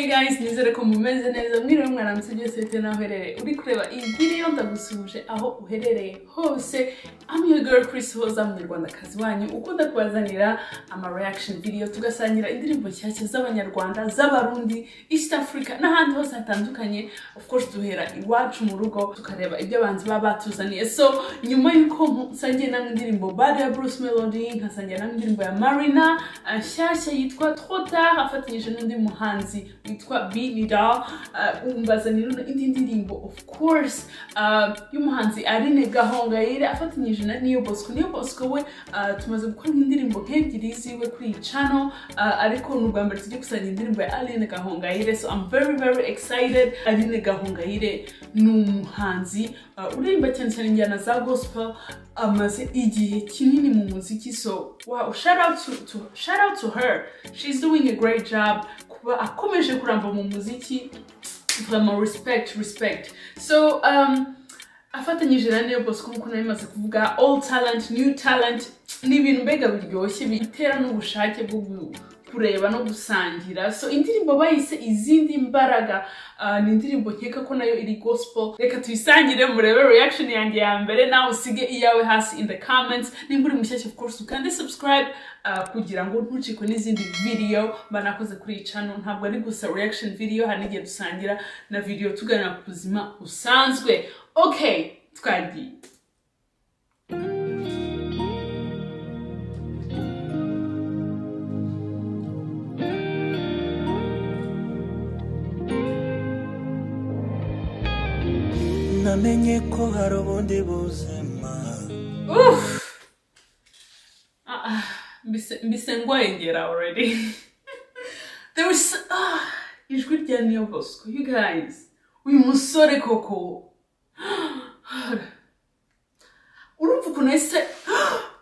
guys nizere ko mumeze neza mwiriwe mwaramutse byose bitewe n'aho uherereye uri kureba iyi video ndagusuhuje aho uherereye hose I'm your girl Chris Hoza munyarwandakazi wanyu ukunda kubazanira ama reaction video tugasangira indirimbo nshyashya z'abanyarwanda z'abarundi East Africa n'ahandi hose hatandukanye of course duhera iwacu mu rugo tukareba ibyo abanzi baba batuzaniye so nyuma y'uko nsangiye namwe indirimbo bad ya Bruce Melody nkasangira namwe indirimbo ya Marina uh, nshyashya yitwa Trop tard afatanyije n'undi muhanzi witwa binida umbazanira indi ndirimbo of course y'umuhanzi arine gahongayire afatanyije na niyo bosco niyo bosco we tumaze gukora nk'indirimbo nk'ebyiri ziwe kuri iyi cano ariko ni ubwa mbere tujya gusanga indirimbo ya arine gahongayire so i'm very very excited arine gahongayire ni umuhanzi uririmba cyane cyane injyana za gospel amaze igihe kinini mu muziki so wow shout out to, to, shout out to her she's doing a great job kuba akomeje kuramba mu muziki vraiment respect respect so um, afatanyije na Neo Bosco nk'uko nari maze kuvuga all talent new talent ni ibintu mbega biryoshye bitera n'ubushake bwo kureba no gusangira so indirimbo bayise izindi mbaraga uh, ni indirimbo nkeka ko nayo iri gospel reka tuyisangire murebe reaction yanjye ya mbere nawe usige iyawe hasi in the comments nimba uri mushyashya of course ukande subscribe uh, kugira ngo ntucikwe n'izindi video banakoze kuri iyi channel ntabwo ari gusa reaction video hari n'igihe dusangira na video tuganira ku buzima busanzwe okay twagiye namenye ko hari ubundi buzima Oof. Ah, ah, mbise mbise ngwengera already. There was ah, ijwi rya Neo Bosco. You guys, uyu musore koko. Urumva ukuntu yahise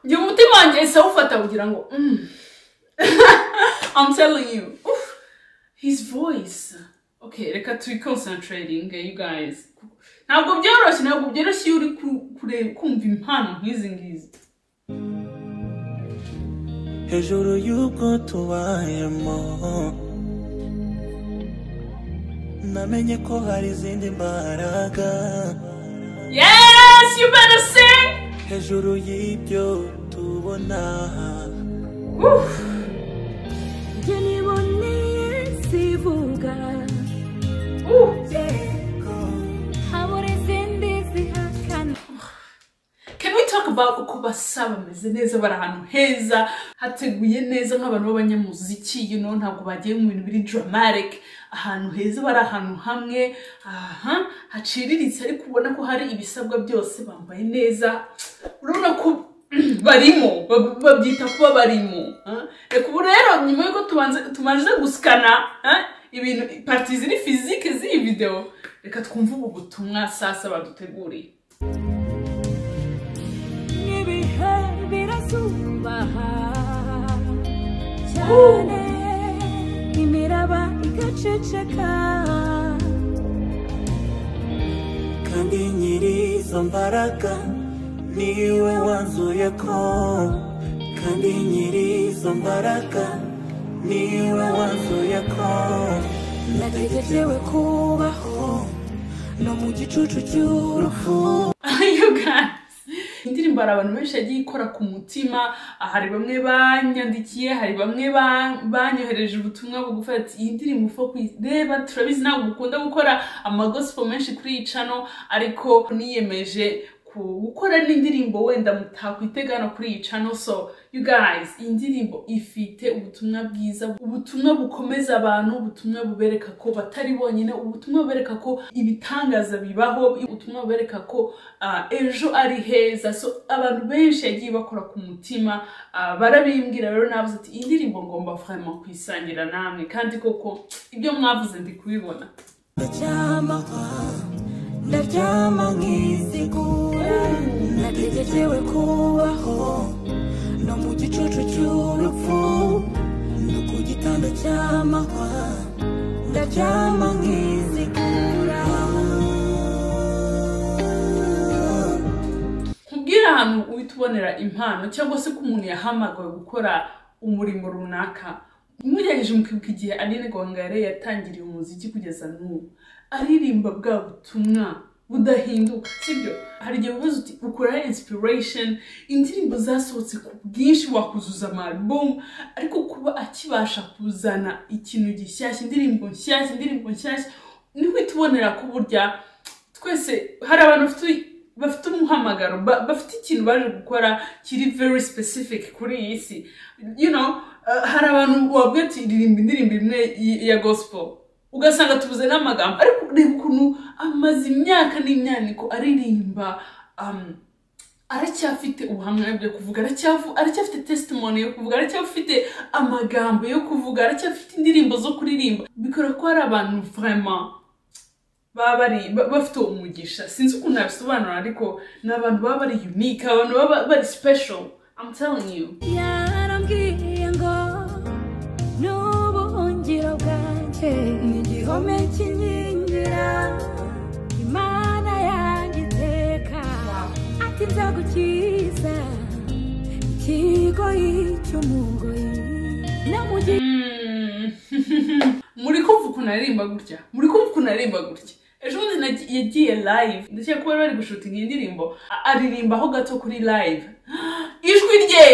njye umutima wanjye yahise awufata kugira ngo mm. I'm telling you. Oof. His voice. Okay, reka tuyi concentrating eh, you guys. Ntabwo byoroshye, ntabwo byoroshye iyo uri ku- kure- kumva impano nk'izi ngizi. hejuru y'ubwo tubayemo namenye ko hari izindi mbaraga Yes, you better sing. hejuru y'ibyo tubona Oof. njye niboneye zivuga Ooh. habura izindi zihakana Can we talk about uko basa bameze neza bari ahantu heza hateguye neza nk'abantu b'abanyamuziki you know ntabwo bagiye mu bintu biri dramatic ahantu heza bari ahantu hamwe aha haciriritse ariko ubona ko hari ibisabwa byose bambaye neza urabona ko barimo bab- babyita kuba barimo ah. reka ubu rero nyuma y'uko tubanze tumaze gusikana ah, ibintu parti ziri fizike z'iyi videwo reka twumve ubu butumwa sasa baduteguriye n'ibihe birasumbaha cyane imiraba igaceceka kandi nyiri izo mbaraga niwe wanzuye ko kandi nyiri izo mbaraga niwe wanzuye ko nategerewe kubaho no mu gicucu cy'urupfu you guys indirimbo hari abantu benshi yagiye ikora ku mutima ah, hari bamwe banyandikiye hari bamwe ba- banyohereje ubutumwa bugufi ati iyi ndirimbo ufa kuyireba turabizi ntabwo mukunda gukora amagosipo menshi kuri iyi cano ariko niyemeje ku- gukora n'indirimbo wenda mutakwitega hano kuri iyi cano so you guys iyi ndirimbo ifite ubutumwa bwiza ubutumwa bukomeza abantu ubutumwa bubereka ko batari bonyine ubutumwa bubereka ko ibitangaza bibaho ubutumwa bubereka ko ah, ejo ari heza so abantu benshi yagiye bakora ku mutima ah, barabimbwira rero navuze ati iyi ndirimbo ngomba vraiment kuyisangira namwe kandi koko ibyo mwavuze ndi kubibona ndaryamahwa ndaryama nkizigura nategerewe kubaho no mu gicucu cy'urupfu no ku gitanda cy'amahwa ndaryama nkizigura nkubwire ahantu uhita ubonera impano cyangwa se ko umuntu yahamagawe gukora umurimo runaka mugerageje mukibuka igihe aline gwangare yatangiriye umuziki kugeza n'ubu aririmba bwa butumwa budahinduka sibyo hari igihe ubaza uti ukura inspiration indirimbo zasohotse ku bwinshi wakuzuza amarubumu ariko kuba akibasha kuzana ikintu gishyashya indirimbo nshyashya indirimbo nshyashya ni kwitubonera ko burya twese hari abantu bafite bafite umuhamagaro ba- bafite ikintu baje gukora kiri very specific kuri iyi si you know uh, hari abantu wabwira ati ririmba indirimbo imwe y- ya gospel ugasanga tubuze n'amagambo ariko reba ukuntu amaze imyaka n'imyaniko aririmba um, aracyafite ubuhamya byo kuvuga aracyavu- aracyafite testimony yo kuvuga aracyafite amagambo yo kuvuga aracyafite indirimbo zo kuririmba bikora ko hari abantu vraiment baba bari ba- bafite uwo mugisha sinzi ukuntu nabisobanura ariko ni abantu baba bari unique abantu baba bari special I'm telling you yarambwiye ngo n'ubuhungiro bwanjye ni igihome kinkingira imana yanjye iteka ati nzagukiza ikigoyi cy'umugoyi no mu gihe Mm. muri kumva ukuntu aririmba gutya muri kumva ukuntu aririmba gutya ejo bundi nagi- yagiye live ndakeka ko bari bari gushutinga iyi ndirimbo a- aririmba aho gato kuri live ijwi rye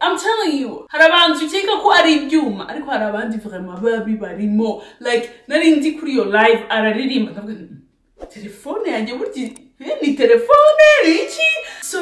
I'm telling you hari abantu ukeka ko ari ibyuma ariko hari abandi vraiment babi barimo like nari ndi kuri iyo live araririmba ndavuga nti, telefone yanjye burya eh, ni telefone ni iki so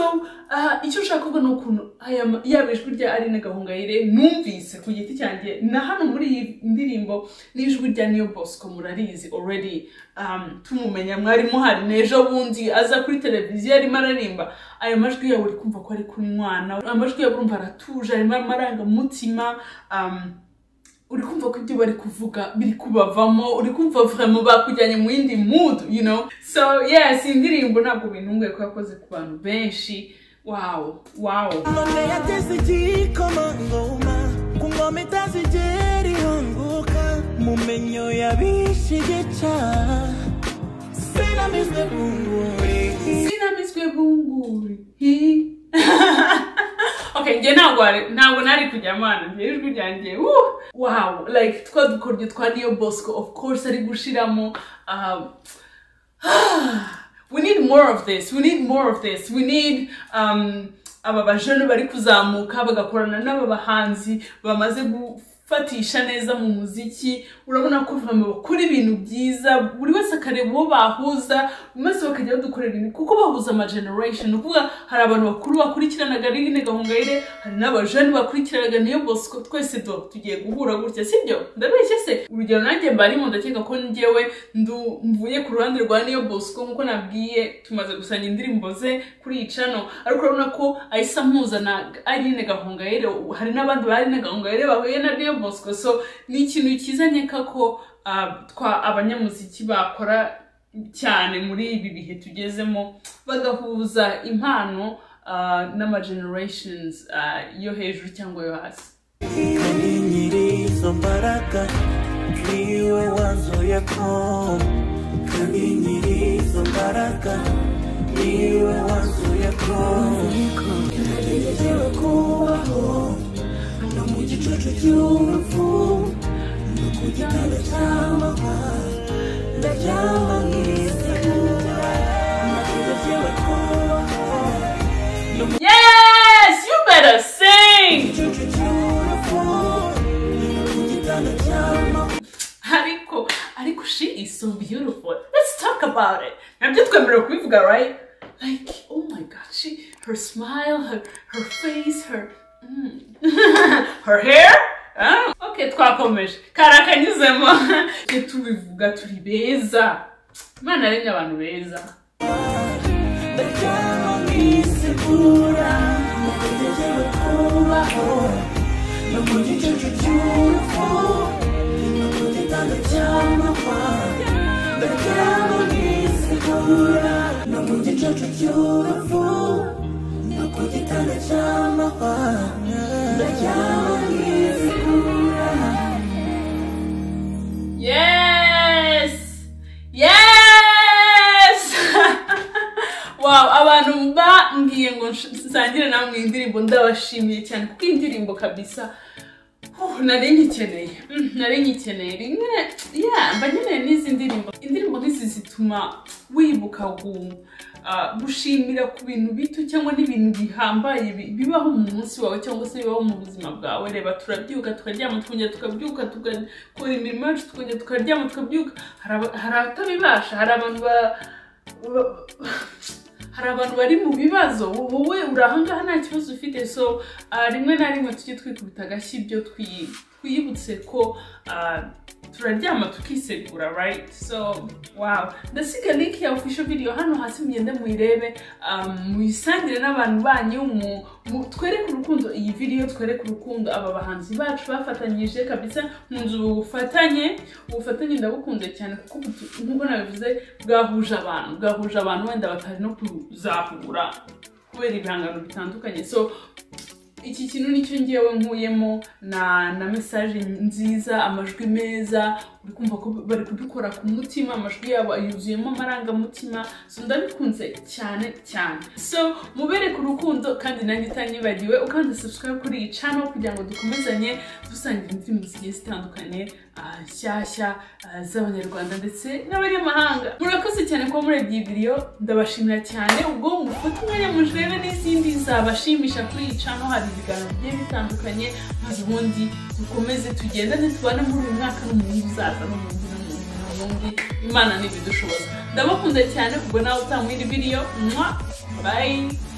ah, icyo ushaka kuvuga ni ukuntu aya ma- yaba ijwi rya Aline Gahongayire numvise ku giti cyanjye na hano muri iyi ndirimbo n'ijwi rya Niyo Bosco murarizi already um, tumumenya mwari muhari n'ejo bundi aza kuri televiziyo arimo aririmba aya majwi yawe uri kumva ko ari ku mwana amajwi yawe urumva aratuje arimo amarangamutima um, uri kumva ko ibyo bari kuvuga biri kubavamo uri kumva vraiment bakujyanye mu yindi mood you know so yes indirimbo ntabwo bintunguye ko yakoze ku bantu benshi wow wow ngombe yateze igikoma ngoma ku ngoma itazigera ihunguka mu menyo yabishigeca sinamizwe bunguri sinamizwe bunguri Hi. okay njye ntabwo ari- ntabwo nari kujya amana njye ijwi ryanjye woo. wow like twa dukoryo twa niyo bosco of course ari gushiramo um, we need more of this we need more of this we need um, aba bajene bari kuzamuka bagakorana n'aba bahanzi bamaze gufatisha neza mu muziki urabona ko vraiment bakora ibintu byiza buri wese akareba uwo bahuza maze bakajya badukorera ibintu kuko bahuza ama generation ni ukuvuga hari abantu bakuru bakurikiranaga Aline Gahongayire hari n'abajene bakurikiranaga niyo Bosco twese do tugiye guhura gutya sibyo ndabeshye se urugero nanjye mbarimo ndakeka ko njyewe ndu mvuye ku ruhande rwa niyo Bosco nkuko nabwiye tumaze gusanga indirimbo ze kuri iyi channel ariko urabona ko ahise ampuza na Aline Gahongayire hari n'abandi ba Aline Gahongayire bahuye na niyo Bosco so ni ikintu kizanye kako ah, twa abanyamuziki bakora cyane muri ibi bihe tugezemo bagahuza impano ah, n'ama generations ah, yo hejuru cyangwa yo hasi kandi nyir'izo mbaraga niwe wanzuye ko kandi nyir'izo mbaraga niwe wanzuye ko nategerewe kubaho no mu gicucu cy'urupfu no ku gitanda cy'amahwa ndaryama nk'isekura nategerewe kubaho yes you better sing igicucu cy'urupfu no ku gitanda cy'amahwa ariko ariko she is so beautiful let's talk about it nabyo twemerewe kubivuga right like oh my god she her smile her her face her mm. her hair Ah, okay twakomeje kari akanyuzemo tujye tubivuga turi beza imana yaremye abantu beza ndaryama nk'isekura nategerewe kubaho no mu gicucu cy'urupfu no ku gitanda cy'amahwa ndaryama nk'isekura no mu gicucu cy'urupfu no ku gitanda cy'amahwa ndaryama nk'isekura Yes! Yes! wow, abantu bambwiye ngo nsh- nsangire namwe iyi ndirimbo ndabashimiye cyane kuko iyi ndirimbo kabisa Oh, nari nyikeneye Mm, nari nyikeneye rimwe ya mba nkeneye n'izi ndirimbo indirimbo nk'izi zituma wibuka gu- ah, gushimira ku bintu bito cyangwa n'ibintu bihambaye bi- bibaho mu munsi wawe cyangwa se bibaho mu buzima bwawe reba turabyuka tukaryama tukongera tukabyuka tugakora imirimo yacu tukongera tukaryama tukabyuka Hari aba- hari abatabibasha hari abantu ba- ba- hari abantu bari mu bibazo wowe uri ahangaha nta kibazo ufite so ah, rimwe na rimwe tujye twikubita agashyi ibyo twi- twiyibutse ko ah, turaryama tukisegura right so wow ndasiga link ya official video hano hasi mugende muyirebe ah, muyisangire n'abantu banyu mu- mu- twereke urukundo iyi video twereke urukundo aba bahanzi bacu bafatanyije kabisa nkunze ubu bufatanye ubufatanye ndabukunze cyane kuko butu- nk'uko nabivuze bwahuje abantu bwahuje abantu wenda batari no kuzahura kubera ibihangano bitandukanye so iki kintu nicyo ngewe nkuyemo na na mesaje nziza amajwi meza uri kumva ko bari kubikora ku mutima amajwi yabo yuzuyemo amarangamutima so ndabikunze cyane cyane so mubereke urukundo kandi nanjye utanyibagiwe ukanda subscribe kuri iyi channel kugira ngo dukomezanye dusangira indirimbo zigiye zitandukanye ah, nshyashya ah, z'abanyarwanda ndetse n'abanyamahanga murakoze cyane kuba murebye iyi video ndabashimira cyane ubwo mufate umwanya mujurebe n'izindi zabashimisha kuri iyi channel hari ibiganiro bigiye bitandukanye maze ubundi dukomeze tugendane tubane muri uyu mwaka n'umuhungu uzaza n'umuhungu n'umuhungu n'umuhungu imana ntibidushoboza ndabakunda cyane ubwo nawe utamwira video mwa bye